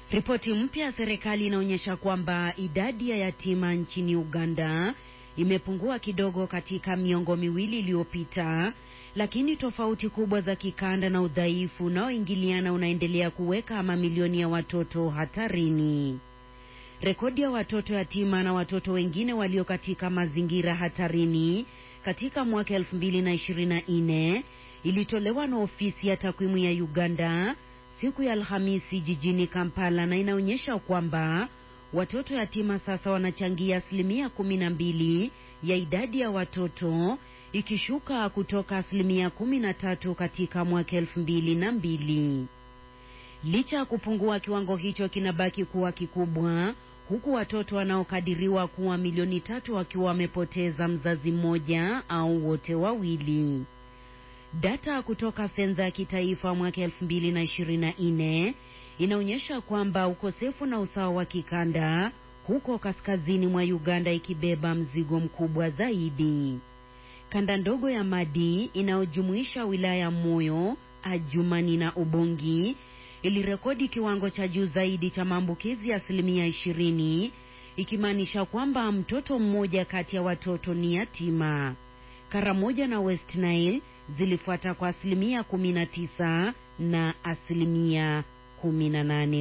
Ripoti mpya ya serikali inaonyesha kwamba idadi ya yatima nchini Uganda imepungua kidogo katika miongo miwili iliyopita, lakini tofauti kubwa za kikanda na udhaifu unaoingiliana unaendelea kuweka mamilioni ya watoto hatarini. Rekodi ya watoto yatima na watoto wengine walio katika mazingira hatarini katika mwaka 2024 ilitolewa na ofisi ya takwimu ya Uganda siku ya Alhamisi jijini Kampala na inaonyesha kwamba watoto yatima sasa wanachangia asilimia kumi na mbili ya idadi ya watoto ikishuka kutoka asilimia kumi na tatu katika mwaka elfu mbili na mbili. Licha ya kupungua, kiwango hicho kinabaki kuwa kikubwa, huku watoto wanaokadiriwa kuwa milioni tatu wakiwa wamepoteza mzazi mmoja au wote wawili. Data kutoka sensa ya kitaifa mwaka 2024 inaonyesha kwamba ukosefu na usawa wa kikanda huko kaskazini mwa Uganda ikibeba mzigo mkubwa zaidi. Kanda ndogo ya Madi inayojumuisha wilaya ya Moyo, Ajumani na Ubongi ilirekodi kiwango cha juu zaidi cha maambukizi ya asilimia ishirini, ikimaanisha kwamba mtoto mmoja kati ya watoto ni yatima. Karamoja na West Nile zilifuata kwa asilimia 19 na asilimia 18.